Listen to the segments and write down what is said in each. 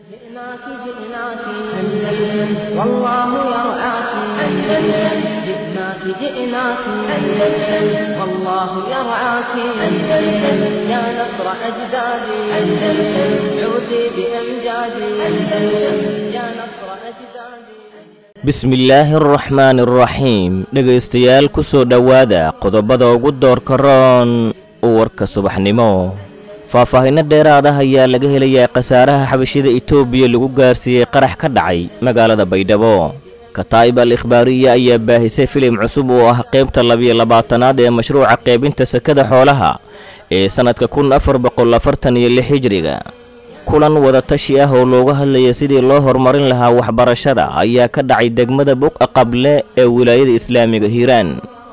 جئناك جئناك أندلس والله يرعاك أندلس جئناك جئناك أندلس والله يرعاك أندلس يا نصر أجدادي أندلس عودي بأمجادي أندلس يا نصر أجدادي bismillaahi araxmaani araxiim dhegaystayaal ku soo dhowaada qodobada ugu doorka roon warka subaxnimo faahfaahinno dheeraad ah ayaa laga helayaa khasaaraha xabashida itoobiya lagu gaarsiiyey qarax ka dhacay magaalada baydhabo kataa'ib al ikhbaariya ayaa baahisay filim cusub oo ah qaybta labiyo labaatanaad ee mashruuca qaybinta sakada xoolaha ee sannadka kun afar boqol afartan iyo lix hijriga kulan wadatashi ah oo looga hadlaya sidii loo horumarin lahaa waxbarashada ayaa ka dhacay degmada buqa qable ee wilaayada islaamiga hiiraan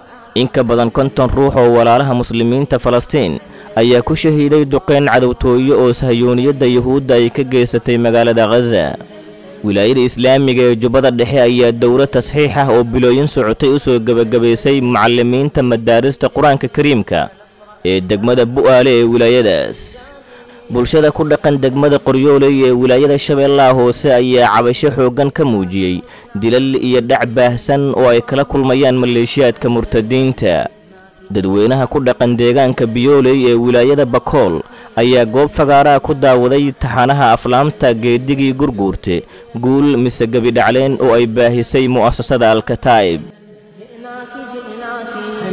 in ka badan konton ruux oo walaalaha muslimiinta falastiin ayaa ku shahiiday duqeyn cadowtooyo oo sahyooniyadda yuhuudda ay ka geysatay magaalada khaza wilaayada islaamiga ee jubbada dhexe ayaa dowlad tasxiix ah oo bilooyin socotay u soo gebagabaysay macallimiinta madaarista qur-aanka kariimka ee degmada bu'aale ee wilaayadaas bulshada ku dhaqan degmada qoryooley ee wilaayada shabeellaha hoose ayaa cabasho xooggan ka muujiyey dilal iyo dhac baahsan oo ay kala kulmayaan maleeshiyaadka murtadiinta dadweynaha ku dhaqan deegaanka biyooley ee wilaayada bakool ayaa goob fagaaraha ku daawaday taxanaha aflaamta geedigii gurguurte guul mise gebidhacleen oo ay baahisay mu'asasada alkataa'ib جئناك جئناك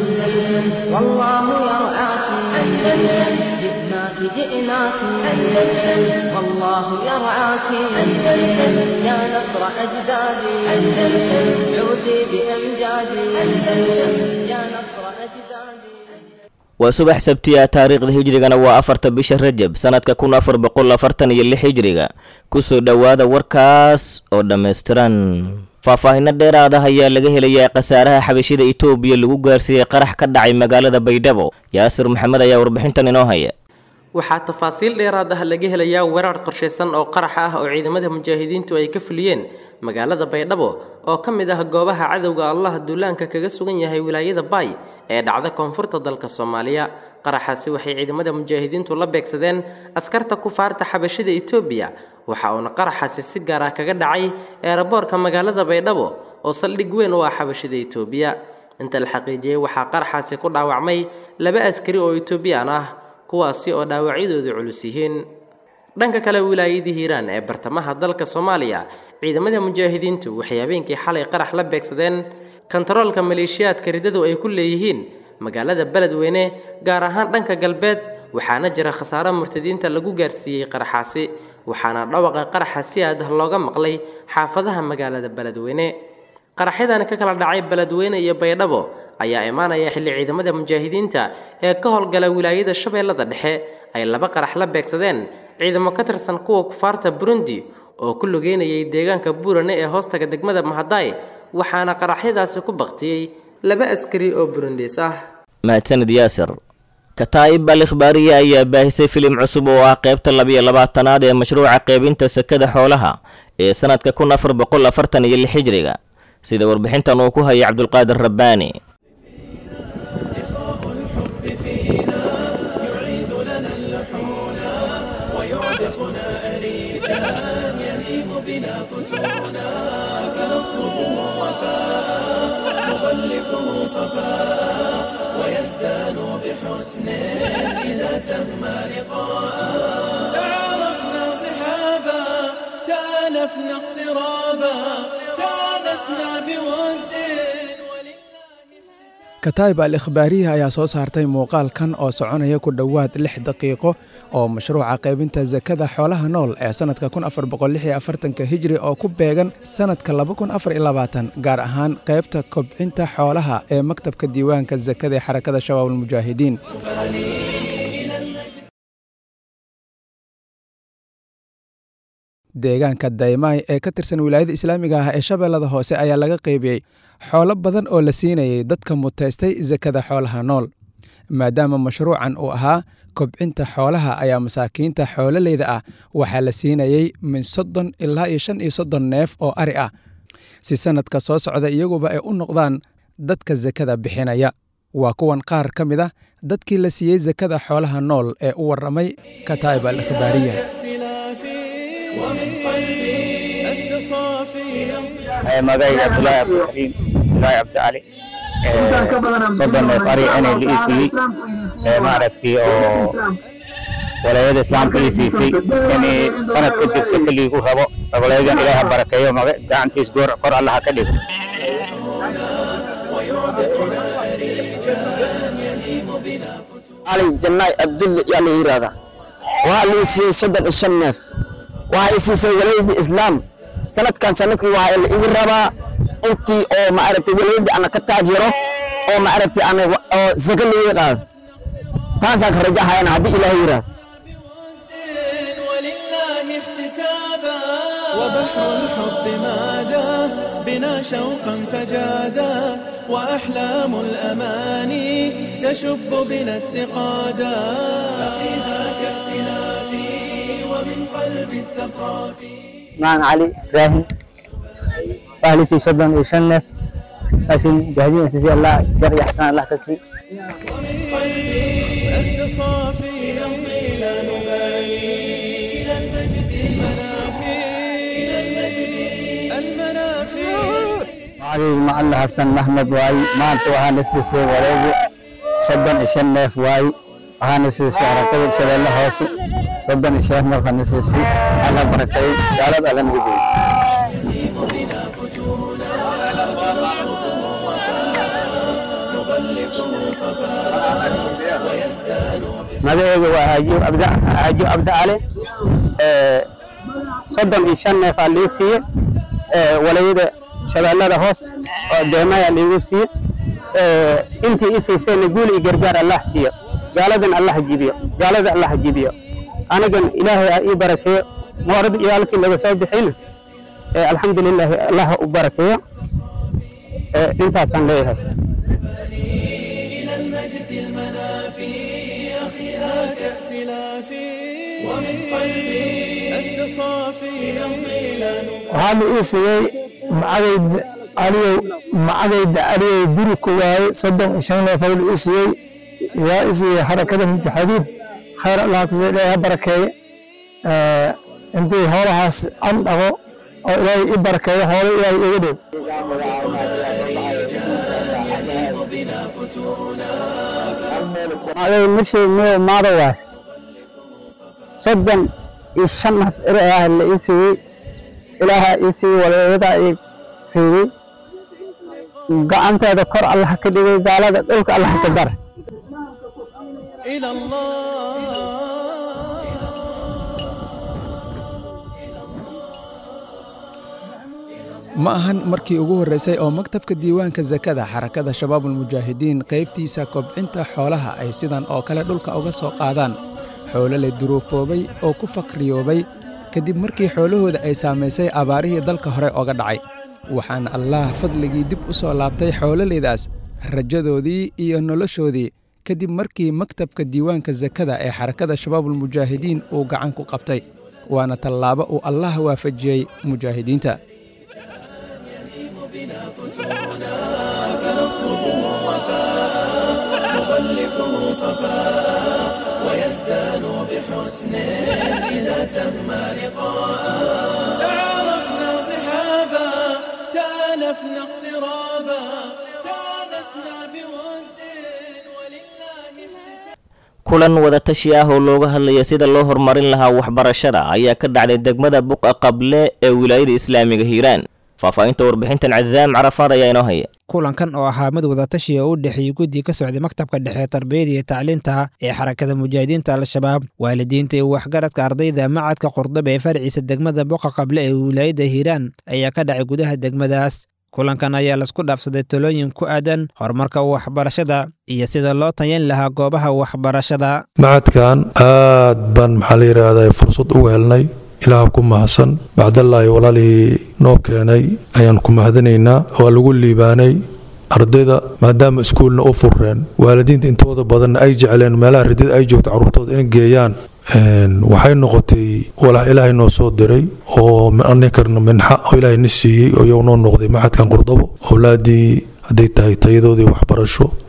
أندلس والله يرعاك أندلس جئناك جئناك أندلس والله يرعاك أندلس يا نصر أجدادي أندلس عودي بأمجادي أندلس يا نصر أجدادي waa subax sabtiya taariikhda hijrigana waa afarta bisha rajab sannadka kun afar boqol afartan iyo lix hijriga kusoo dhowaada warkaas oo dhammaystiran faahfaahinno dheeraad ah ayaa laga helayaa khasaaraha xabashida itoobiya lagu gaarsiiyey qarax ka dhacay magaalada baydhabo yaasir maxamed ayaa warbixintan inoo haya waxaa tafaasiil dheeraad ah laga helayaa weerar qorshaysan oo qarax ah oo ciidamada mujaahidiintu ay ka fuliyeen magaalada baydhabo oo ka mid ah goobaha cadowga allah duulaanka kaga sugan yahay wilaayada baay ee dhacda koonfurta dalka soomaaliya qaraxaasi waxay ciidamada mujaahidiintu la beegsadeen askarta kufaarta xabashida itoobiya waxa uuna qaraxaasi si gaar ah kaga dhacay eeraboorka magaalada baydhabo oo saldhig weyn u ah xabashida itoobiya inta la xaqiijiyey waxaa qaraxaasi ku dhaawacmay laba askari oo itoobiyaan ah kuwaasi oo dhaawacyadoodu culus yihiin dhanka kale wilaayadii hiiraan ee bartamaha dalka soomaaliya ciidamada mujaahidiintu waxay habeenkii xalay qarax la beegsadeen kontaroolka maleeshiyaadka riddadu ay ku leeyihiin magaalada beledweyne gaar ahaan dhanka galbeed waxaana jira khasaaro murtadiinta lagu gaarsiiyey qaraxaasi waxaana dhawaqa qaraxa si aad ah looga maqlay xaafadaha magaalada beledweyne qaraxyadan ka kala dhacay beledweyne iyo baydhabo ayaa imaanaya xilli ciidamada mujaahidiinta ee ka howlgala wilaayada shabeellada dhexe ay laba qarax la beegsadeen ciidamo ka tirsan kuwa kufaarta burundi oo ku lugeynayay deegaanka buurane ee hoostaga degmada mahadaay waxaana qaraxyadaasi ku baktiyey laba askari oo burundiis ah mahadsanid yaasir kataa'ib al ikhbaariya ayaa baahisay filim cusub oo ah qaybta labiyo labaatanaad ee mashruuca qaybinta sakada xoolaha ee sannadka kun afar boqol afartan iyo lix hijriga sida warbixintan uu ku hayay cabdulqaadir rabbaani تعارفنا صحابا تالفنا اقترابا تانسنا بود kataa'ib al ikhbaariya ayaa soo saartay muuqaalkan oo soconaya ku dhowaad lix daqiiqo oo mashruuca qaybinta sakada xoolaha nool ee sannadka kun afar boqol lix iyo afartanka hijri oo ku beegan sannadka laba kun afar iyo labaatan gaar ahaan qaybta kobcinta xoolaha ee maktabka diiwaanka sakada ee xarakada shabaab almujaahidiin deegaanka daymaay ee ka tirsan wilaayada islaamiga ah ee shabeellada hoose ayaa laga qaybiyey xoolo badan oo la siinayay dadka mutaystay sakada xoolaha nool maadaama mashruucan uu ahaa kobcinta xoolaha ayaa masaakiinta xoololeyda ah waxaa la siinayey min soddon ilaa iyo shan iyo soddon neef oo ari ah si sannadka soo socda iyaguba ay u noqdaan dadka sakada bixinaya waa kuwan qaar ka mid ah dadkii la siiyey sakada xoolaha nool ee u warramay kataa'ib al ikhbaariya ائتلافي ومن قلبي أنت صافي magayga abdullaahi cabdikariim abdullaahi cabdicali soddon neef ari inay la ii siiyey maaragtay oo walaayada islaamka ii siisay inay sanad kadib si kaliigu rabo walaayadan ilaaha barakeeyo maga gacantiis goor kor allaha ka dhigo علي جناي عبد الله يلا يرادا وعلي سي صدق الشنف وهاي سي سي وليد اسلام سنة كان سنة وهاي اللي يربا انت او ما عرفتي وليد انا كتاجره او ما عرفتي انا او زكل يقال تاسا خرجها انا هدي الى يرادا ولله احتسابا وبحر الحب مادا بنا شوقا فجادا وأحلام الأماني تشب بنا اتقادا أخيها كابتلافي ومن قلب التصافي معن علي راهن أهلي سي صدن وشنف لكن جاهدين سي الله جري أحسن الله كسري ومن قلبي أنت صافي نمضي لا نبالي إلى المجد المنافي إلى المجد المنافي علي مع الله حسن محمد واي ما أنت وهان سيسي وليدي صدن الشنف واي وهان سيسي ركض شبه الله هوسي صدن الشيخ مرخن سيسي الله بركي قالت على نبيتي magacayga waa haajiyo abda haajiyo abda cali soddon iyo shan neef aa lii siiye walayada shabeellada hoos oo deemaya liigu siiye intii ii siisayna guul iyo gargaar allah siiyo gaaladan allah jibiyo gaalada allah jibiyo anigan ilaahay ha ii barakeeyo moorad iyo halkii laga soo bixiyna alxamdulilaahi allah u barakeeyo intaasaan leeyahay إلى المجد المنافي أخيها كائتلافي ومن قلبي أنت صافي نمضي لا نبالي waxaa la ii siiyey macagayda aliyow macagayda aliyow guri ku waaye soddon iyo shan neef la ii siiyey yaa ii siiyey xarakada mujaxidiin khayr allah kusoo ilaahay ha barakeeye intii hoolahaas an dhaqo oo ilaahay i barakeeyo hoolo ilaahay iga dhow magay marshii muu maada waay soddon iyo shan naf eri ah la ii siiyey ilaaha ii siiyey walaayada ii siiyey gacanteeda kor allah ka dhigay gaalada dhulka allah ka dar إلى الله ma ahan markii ugu horreysay oo maktabka diiwaanka sakada xarakada shabaabulmujaahidiin qaybtiisa kobcinta xoolaha ay sidan oo kale dhulka uga soo qaadaan xoolo la duruufoobay oo ku faqriyoobay kadib markii xoolahooda ay saamaysay abaarihii dalka hore oga dhacay waxaana allaah fadligii dib u soo laabtay xoololeydaas rajadoodii iyo noloshoodii kadib markii maktabka diiwaanka sakada ee xarakada shabaabulmujaahidiin uu gacan ku qabtay waana tallaabo uu allaah waafajiyey mujaahidiinta تعارفنا صحابا تالفنا اقترابا تانسنا بود ولله احتساب kulan wadatashi ah oo looga hadlaya sida loo horumarin lahaa waxbarashada ayaa ka dhacday degmada buqa qable ee wilaayada islaamiga hiiraan faahfaahinta warbixintan cazaam carafaad ayaa inoo haya kulankan oo ahaa mid wadatashi oo u dhexeeyey guddii ka socday maktabka dhexe tarbiyada iyo tacliinta ee xarakada mujaahidiinta al-shabaab waalidiinta iyo waxgaradka ardayda macadka qurdaba ee farciisa degmada boqa qable ee wilaayadda hiiraan ayaa ka dhacay gudaha degmadaas kulankan ayaa laisku dhaafsaday talooyin ku aadan horumarka waxbarashada iyo sida loo tayan lahaa goobaha waxbarashada macadkan aad baan maxaa la yidhaahdaa fursad ugu helnay ilaah ku mahadsan bacdallaahi walaalihii noo keenay ayaan ku mahadinaynaa waa lagu liibaanay ardayda maadaama iskuulna u furreen waalidiinta intooda badanna ay jecleen meelaha ridada ay joogta carruurtooda in geeyaan waxay noqotay walax ilaahay noo soo diray oo anikarna minxa oo ilaahay na siiyey oo iyagu noo noqday maxadkan qurdabo owlaadii hadday tahay tayadoodii waxbarasho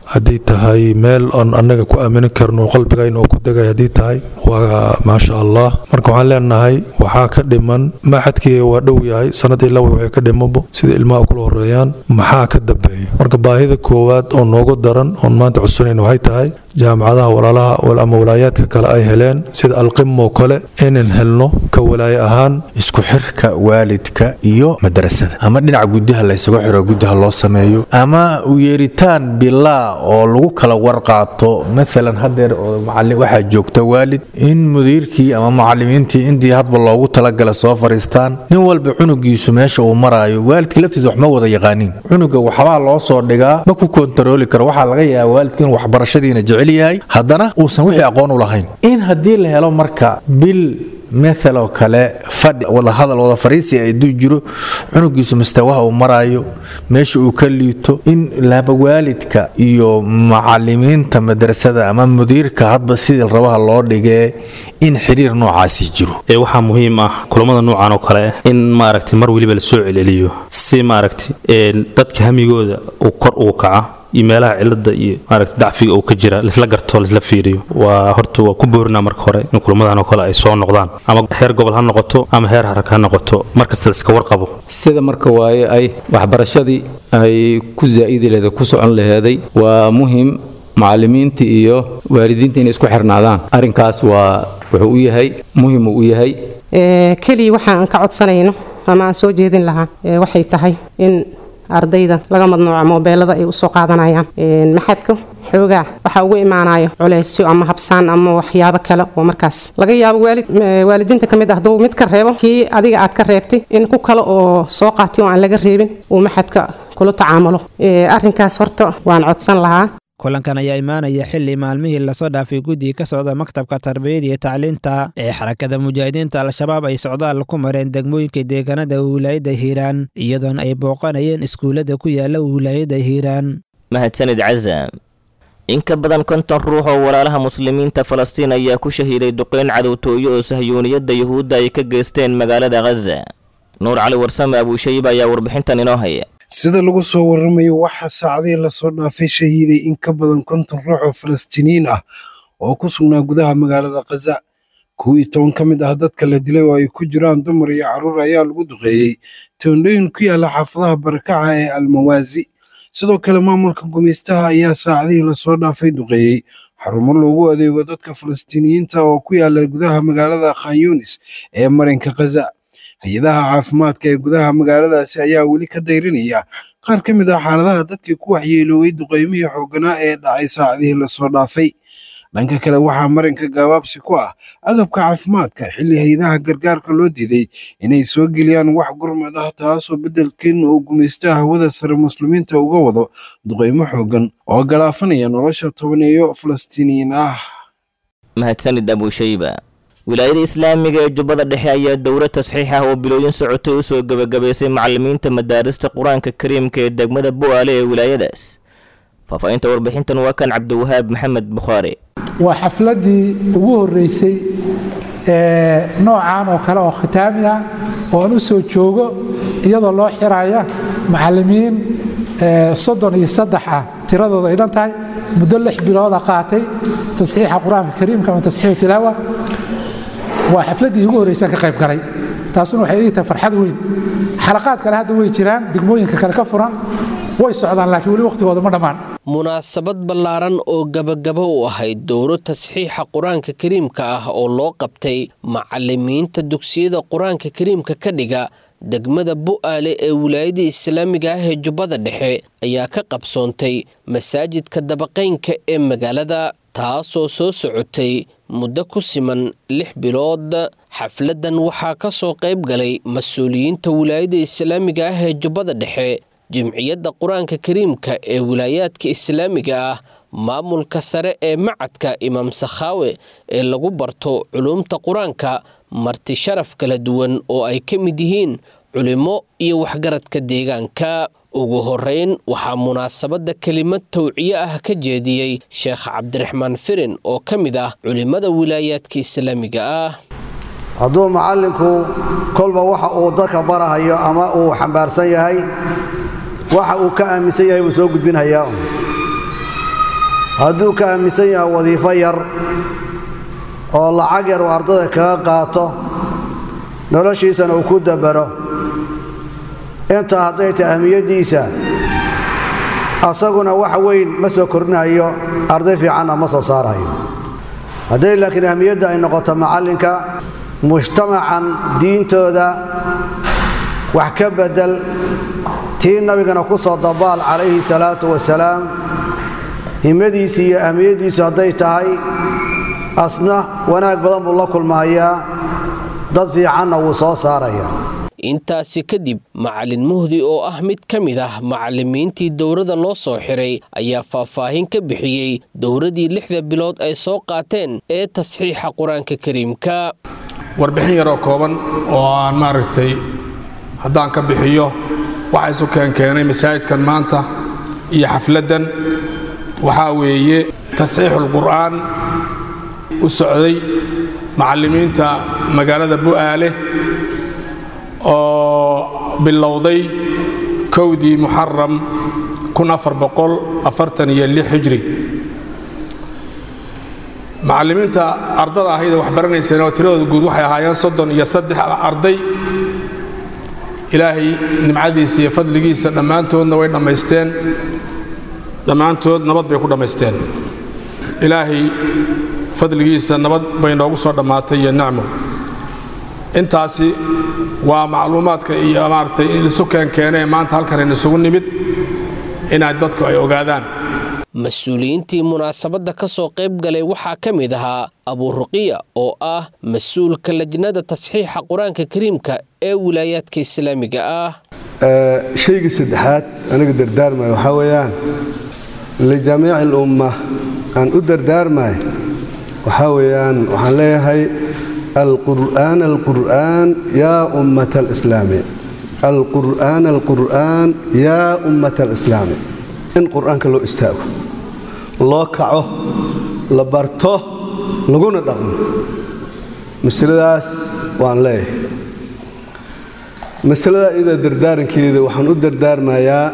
haddii tahay meel aan annaga ku aamini karno qalbigayna oo ku degay haddii tahay waa maasha allah marka waxaan leenahay waxaa ka dhiman maxadkii waa dhow yahay sanadii laba waxay ka dhimabo sida ilmaha kula horeeyaan maxaa ka dambeeya marka baahida koowaad oo noogu daran oon maanta cusubnayn waxay tahay jaamacadaha walaalaha ama walaayaadka kale ay heleen sida alqimoo kale inaan helno ka walaaye ahaan isku xirka waalidka iyo madrasada ama dhinaca gudaha laysagu xiro gudaha loo sameeyo ama u yeeritaan bilaa oo lagu kala warqaato maalan hadeer waxaa joogta waalid in mudiirkii ama mucalimiintii intii hadba loogu talagala soo fariistaan nin walba cunugiisu meesha uu maraayo waalidka laftiisa wax ma wada yaqaaniin cunuga waxbaa loo soo dhigaa ma ku kontarooli karo waxaa laga yaaba waalidka in waxbarashadiina jecel yahay haddana uusan wixii aqoon u lahayn in haddii la helo marka bil maaloo kale fadhi wadahadal wada fariisi aduu jiro cunugiisu mustawaha uu maraayo meesha uu ka liito in laba waalidka iyo macalimiinta madrasada ama mudiirka hadba sidii rabaha loo dhigee in xiriir noocaasi jiro waxaa muhiim ah kulamada noocan oo kale in maaragtay mar weliba la soo celceliyo si maaragtay dadka hamigooda uu kor ugu kaca iyo meelaha cilada iyo maaragta dacfiga uu ka jira laisla garto laisla fiiriyo waa horta waa ku boorinaa marka hore in kulamadan oo kale ay soo noqdaan ama heer gobol ha noqoto ama heer harag ha noqoto markasta laiska warqabo sida marka waaye ay waxbarashadii ay ku zaa'idi laheeday ku socon laheeday waa muhim macalimiinta iyo waalidiinta inay isku xirnaadaan arrinkaas waa wuxuu u yahay muhim uu u yahay keliya waxa aan ka codsanayno ama aan soo jeedin lahaa waxay tahay in ardayda laga madnuuca moobeelada ay usoo qaadanayaan maxadka xoogaa waxaa ugu imaanayo culeysyo ama habsaan ama waxyaabo kale oo markaas laga yaabo waalid waalidiinta ka mid ah hadduu mid ka reebo kii adiga aad ka reebtay in ku kale oo soo qaatay oo aan laga reebin uu maxadka kula tacaamulo arrinkaas horta waan codsan lahaa kulankan ayaa imaanaya xili maalmihii lasoo dhaafay guddiga ka socda maktabka tarbiyada iyo tacliinta ee xarakada mujaahidiinta al-shabaab ay socdaal ku mareen degmooyinka deegaanada wilaayadda hiiraan iyadoona ay booqanayeen iskuullada ku yaala wilaayadda hiiraan mahadsanid casaam in ka badan konton ruux oo walaalaha muslimiinta falastiin ayaa ku shahiiday duqeyn cadowtooyo oo sahyuuniyadda yuhuudda ay ka geysteen magaalada khaza nuur cali warsame abuushayib ayaa warbixintan inoo haya sida lagu soo waramayo waxaa saacadihii lasoo dhaafay shahiiday in ka badan konton ruux oo falastiiniyiin ah oo ku sugnaa gudaha magaalada khaza kow iyo toban ka mid ah dadka la dilay oo ay ku jiraan dumar iyo carruur ayaa lagu duqeeyey toondhooyin ku yaala xaafadaha barakaca ee almawaasi sidoo kale maamulka gumeystaha ayaa saacadihii lasoo dhaafay duqeeyey xarumo loogu adeego dadka falastiiniyiinta oo ku yaala gudaha magaalada khan yunis ee marinka khaza hay-adaha caafimaadka ee gudaha magaaladaasi ayaa weli ka dayrinaya qaar ka mid ah xaaladaha dadkii ku waxyeelooway duqeymihii xoogganaa ee dhacay saacadihii lasoo dhaafay dhanka kale waxaa marinka gaabaabsi ku ah agabka caafimaadka xilli hay-adaha gargaarka loo diiday inay soo geliyaan wax gurmad ah taasoo beddelkeedna uu gumaysta hawada sare muslimiinta uga wado duqeymo xooggan oo galaafanaya nolosha tobaneeyo falastiiniyiin ah mahadsanid abuushayba wilaayada islaamiga ee jubbada dhexe ayaa dowlad tasxiix ah oo bilooyin socotay u soo gebagabaysay macalimiinta madaarista qur-aanka kariimka ee degmada bu'aale ee wilaayadaas faahfaahinta warbixintan waa kan cabdiwahaab maxamed bukhaari waa xafladdii ugu horreysay ee noocan oo kale oo khitaami ah oo aan u soo joogo iyadoo loo xiraya macallimiin soddon iyo saddex ah tiradooda ay dhan tahay muddo lix bilooda qaatay tasxiixa qur-aanka kariimka ama tasxiixu tilaawa waa xafladdii ugu horreysaan ka qayb galay taasuna waxay ii tahay farxad weyn xalaqaad kale hadda way jiraan degmooyinka kale ka furan way socdaan laakiin weli wakhtigooda ma dhammaan munaasabad ballaaran oo gabagabo u ahayd dowro tasxiixa qur-aanka kariimka ah oo loo qabtay macalimiinta dugsiyada qur-aanka kariimka ka dhiga degmada bu'aale ee wilaayada islaamiga ah ee jubbada dhexe ayaa ka qabsoontay masaajidka dabaqaynka ee magaalada taasoo soo socotay muddo ku siman lix bilood xafladdan waxaa ka soo qayb galay mas-uuliyiinta wilaayada islaamiga ah ee jubbada dhexe jimciyadda qur-aanka kariimka ee wilaayaadka islaamiga ah maamulka sare ee macadka imaam sakhaawe ee lagu barto culuumta qur-aanka marti sharaf kala duwan oo ay ka mid yihiin culimo iyo waxgaradka deegaanka ugu horeyn waxaa munaasabadda kelimad tawciye ah ka jeediyey sheekh cabdiraxmaan firin oo ka mid ah culimmada wilaayaadka islaamiga ah hadduu macallinku kolba waxa uu dadka barahayo ama uu xambaarsan yahay waxa uu ka aaminsan yahay buu soo gudbinhayaa hadduu ka aaminsan yahay wadiifo yar oo lacag yar uu ardada kaga qaato noloshiisana uu ku dabaro intaa hadday tahay ahmiyaddiisa asaguna wax weyn ma soo kordhinayo arday fiicanna ma soo saarayo hadday laakiin ahmiyadda ay noqoto macallinka mujtamacan diintooda wax ka beddel tii nabigana ku soo dabaal calayhi salaatu wasalaam himadiisi iyo ahmiyaddiisu hadday tahay asna wanaag badan buu la kulmahayaa dad fiicanna wuu soo saaraya intaasi kadib macalin muhdi oo ah mid ka mid ah macallimiintii dowladda loo soo xiray ayaa faahfaahin ka bixiyey dowladdii lixda bilood ay soo qaateen ee tasxiixa qur-aanka kariimka warbixin yaroo kooban oo aan maaragtay haddaan ka bixiyo waxa isu keenkeenay masaajidkan maanta iyo xafladdan waxaa weeye tasxiixul qur'aan u socday macallimiinta magaalada bu'aale oo bilowday kowdii muxaram hijri macallimiinta ardada ahaydee wax baranayseen oo tiradooda guud waxay ahaayeen soddon iyo saddex arday ilaahay nimcadiisa iyo fadligiisa dhammaantoodna way dhammaysteen dhammaantood nabad bay ku dhammaysteen ilaahay fadligiisa nabad bay noogu soo dhammaatay iyo nacmo intaasi waa macluumaadka iyo maaragtay isu keenkeenee maanta halkan isugu nimid inaad dadku ay ogaadaan mas-uuliyiintii munaasabadda ka soo qayb galay waxaa ka mid ahaa abuuruqiya oo ah mas-uulka lajnada tasxiixa qur-aanka kariimka ee wilaayaadka islaamiga ah shayga saddexaad aniga dardaarmaya waxaa weeyaan lijamiici alumma aan u dardaarmay waxaa weeyaan waxaan leeyahay alqur'aan alqur'aan yaa ummata alislaami alqur'aan alqur'aan yaa ummata alislaami in qur'aanka loo istaago loo kaco la barto laguna dhaqmo masaladaas waan leeyahay masalada iyada dardaarankeeda waxaan u dardaarmayaa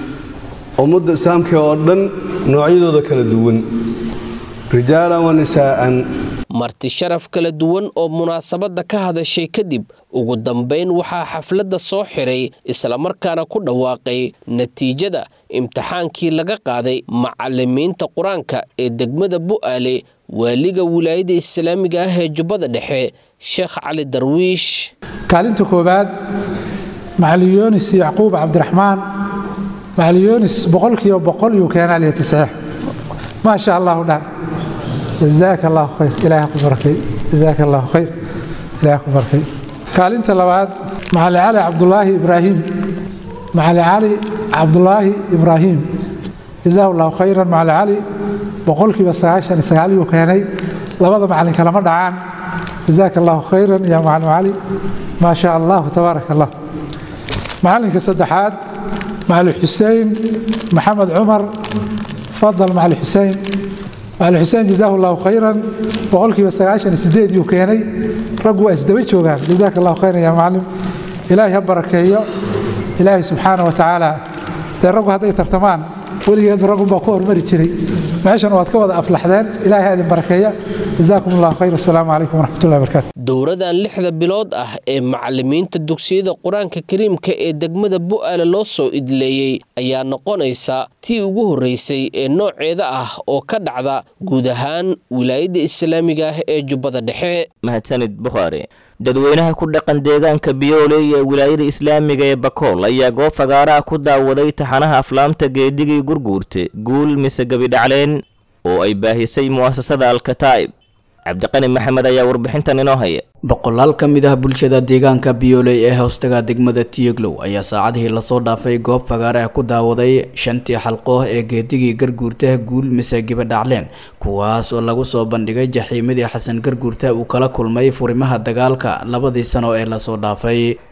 ummadda islaamka oo dhan noocyadooda kala duwan rijaalan wa nisaa'an marti sharaf kala duwan oo munaasabadda ka hadashay kadib ugu dambayn waxaa xafladda soo xiray islamarkaana ku dhawaaqay natiijada imtixaankii laga qaaday macallimiinta qur-aanka ee degmada bu'aale waaliga wilaayadda islaamiga ah ee jubbada dhexe sheekh cali darwiish kaalinta koowaad macalin yoonis yacquub cabdiraxmaan macalin yoonis boqolkiiba boqol yuu keenaa liya tisxiix maa sha allahu dhan jazaaka allahu khayr ilaaha ku barakay jazaaka allahu khayr ilaaha ku barakay kaalinta labaad macalin cali cabdulaahi ibraahim macalin cali cabdulaahi ibraahim jazaahu allahu khayran macalin cali boqolkiiba sagaashan iyo sagaal yuu keenay labada macalin kalama dhacaan jazaaka allahu khayran ya macalin cali maa sha allahu tabaaraka allah macalinka saddexaad macalin xuseen maxamed cumar fadal macalin xuseen macalin xuseen jazaahu allahu khayran boqolkiiba sagaashan iyo sideed yuu keenay raggu waa isdaba joogaan jazaaka allahu khayran ya macalin ilaahay ha barakeeyo ilaahay subxaana wa tacaala dee raggu hadday tartamaan weligeedba raggunbaa ku hormari jiray meeshan waad ka wada aflaxdeen ilaahay ha idin barakeeya jazaakum allahu khayr assalaamu calaykum waraxmatullahi wabarakatu dowradan lixda bilood ah ee macallimiinta dugsiyada qur-aanka kariimka ee degmada bu'aale loo soo idleeyey ayaa noqonaysa tii ugu horreysay ee nooceeda ah oo ka dhacda guud ahaan wilaayadda islaamiga ah ee jubbada dhexe mahadsanid bukhaari dadweynaha ku dhaqan deegaanka biyooley ee wilaayada islaamiga ee bakool ayaa goob fagaaraha ku daawaday taxanaha aflaamta geedigii gurguurte guul mise gebidhacleen oo ay baahisay mu'asasada alkataa'ib cabdiqani maxamed ayaa warbixintan inoo haya boqolaal ka mid ah bulshada deegaanka biyooley ee hoostaga degmada tiyeglow ayaa saacadihii lasoo dhaafay goob fagaare ah ku daawaday shantii xalqooh ee geedigii garguurta guul mise gibadhacleen kuwaas oo lagu soo bandhigay jaxiimadii xasan garguurta uu kala kulmay furimaha dagaalka labadii sano ee lasoo dhaafay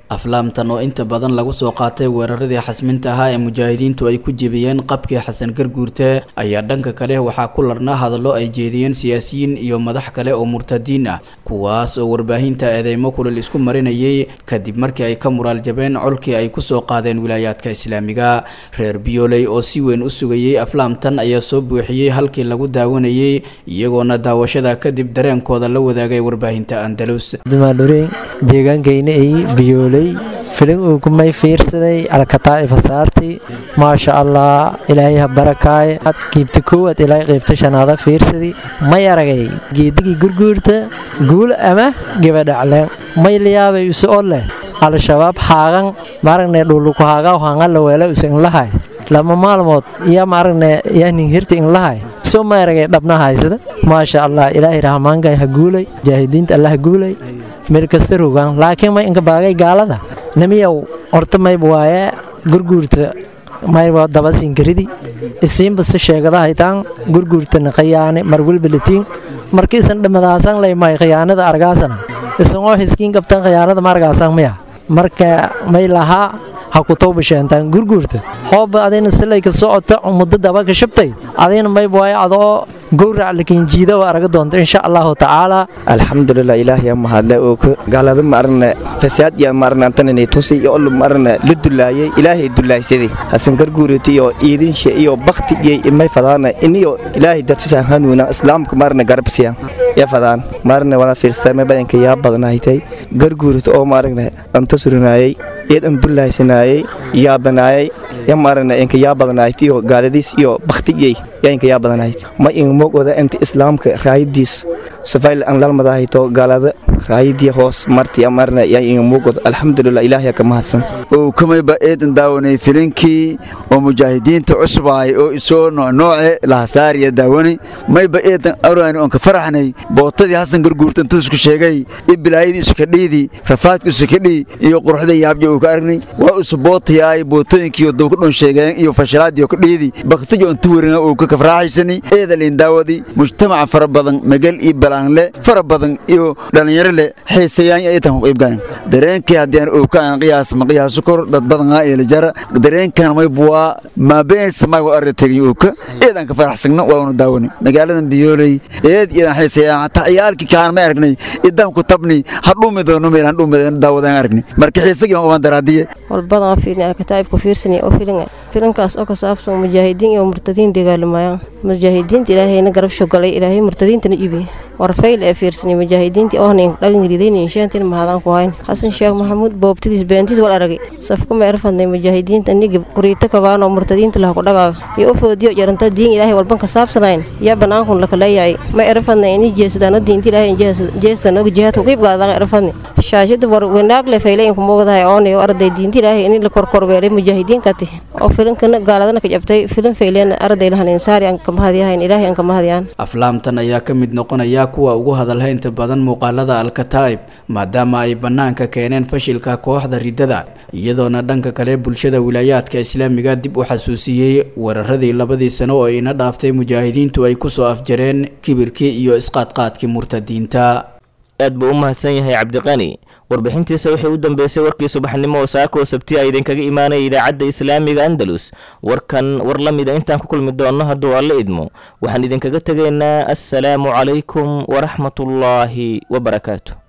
aflaamtan oo inta badan lagu soo qaatay weeraradii xasminta ahaa ee mujaahidiintu ay ku jebiyeen qabkii xasan garguurte ayaa dhanka kale waxaa ku larnaa hadallo ay jeediyeen siyaasiyiin iyo madax kale oo murtadiin ah kuwaas oo warbaahinta eedeymo kulil isku marinayay kadib markii ay ka muraal jabeen colkii ay kusoo qaadeen wilaayaadka islaamiga reer biyooley oo si weyn u sugayey aflaamtan ayaa soo buuxiyey halkii lagu daawanayay iyagoona daawashada kadib dareenkooda la wadaagay warbaahinta andalus dumaadhureen deegaankayna ay biyooley filin uu kumay fiirsaday alkataa'ifa saarti maasha allah ilaahay ha barakaaye qiibta koowaad ilaahay qiibta shanaada fiirsadi may aragay geedigii gurguurta guul ama gebadhacleen may layaabay use o leh al-shabaab haagan maaragne dhuluku haagaw hangala weela use inlahay lama maalmood iyo maaragne yanin hirta inlahay soo ma aragay dhabna haysada maasha allah ilaahay rahmaanka ha guulay jaahidiinta allah ha guulay meel kasta rogaan laakiin may inka baagay gaalada namiyow horta mayb waaye gurguurta mayba daba siinkaridi isiinba si sheegada haytaan gurguurtana khiyaane marwalba latiin markiisan dhamadaasan lay may khiyaanada argaasana isagoo hiskiin qabtan khiyaanada ma argaasan maya marka may lahaa ha ku tawbasheentaan gurguurta hooba adayna silay ka socota muddo daba ka shabtay adayna mayb waaye adoo gowrac lakiin jiida waa araga doonta insha allahu tacaala alxamdulilah ilaahiya mahadle oo ka gaalada maarna fasaad ya maarna antanani tusi iyo olu maarna la dulaayay ilaahay dulaaysaday hasan garguuriti iyo iidinshe iyo bakti iyo imay fadaana iniyo ilaahay dartisa hanuuna islaamka maarna garabsiya ya fadaan maarna wala fiirsame badanka yaa badanaaytay garguurita oo maarna anta surinaayay iyadan dulaaysanayay yaabanaayay ya maarna inka yaa badanaayt iyo gaaladiis iyo baktiyey yaa inka yaa badanaayt ma in mogoda inta islaamka raayadiis safayl an lalmadahayto gaalada raayadii hoos marti amarna yaa in mogoda alxamdulilah ilaahay ka mahadsan oo kamayba eedan daawanay filinkii oo mujaahidiinta cusbaay oo isoo noocnooce lahasaariya daawanay mayba eedan araani oon ka faraxnay bootadii hasan garguurta intuu isku sheegay i bilaayadii isu kadhiidii rafaadku isu kadhii iyo quruxda yaabja uu ka aragnay waa isu bootayaay bootooyinkii duu ka dhun sheegeen iyo fashilaadii ka dhiidii baktijo intu werina uu ka kafraaxaysani eedalin daawadii mujtamaca fara badan magal iyo balaanle fara badan iyo dhallinyaro leh xiisayaan ay tan ku qaybgalan dareenkii haddii aan ookaan qiyaas ma qiyaaso kor dad badan aa eela jara dareenkan may buwaa maabeen samay wa arda tegay ooka eedan ka faraxsagna waa una daawani magaaladan biyooley eed idan xiisayaan hataa ciyaalkii kaan ma aragnay idan ku tabni hadhuumi doono meel hadhuumi daawadaan aragnay marka xiisagii waan uban daraadiye walbadan fiirin alkataa'ibka fiirsanaya oo filin filinkaas oo ka saabsan mujaahidiin iyo murtadiin dagaalamayaan mujaahidiinta ilaahayna garab shogalay ilaahay murtadiintana ibi warfayl ee fiirsanay mujaahidiintii oohnayn dhagangridaynayn shaantin mahadaan ku hayn xasan sheekh maxamuud boobtidiis beentiis wal aragay safku ma erfadnay mujaahidiinta nigi quriito kabaanoo murtadiinta laha ku dhagaaga iyo u foodiyo jaranta diin ilaahay walban ka saabsanayn yaa banaankun lakaleeyacay ma erfadnay ini jeesadaano diinta ilaahay jeestan og jihaadku qiib gaadaan erfadnay shaashada war wanaag le faylayn ku moogdahay oonayo arday diinta ilaahay ini la korkorweelay mujaahidiinkati oo filinkana gaaladana ka jabtay filin fayleen arday lahan insaari aan ka mahadyahayn ilaahay aan ka mahadyaan aflaamtan ayaa ka mid noqonaya kuwa ugu hadalhaynta badan muuqaalada alkataa'ib maadaama ay bannaanka keeneen fashilka kooxda riddada iyadoona dhanka kale bulshada wilaayaadka islaamiga dib u xasuusiyey weeraradii labadii sano oo ina dhaaftay mujaahidiintu ay kusoo afjareen kibirkii iyo isqaadqaadkii murtadiinta aad buu u mahadsan yahay cabdiqani warbixintiisa waxay u dambeysay warkii subaxnimo oo saako sabti a idinkaga imaanaya idaacadda islaamiga andalus warkan war la mida intaan ku kulmi doonno hadduu alle idmo waxaan idinkaga tegaynaa assalaamu calaykum waraxmatullaahi wabarakaatu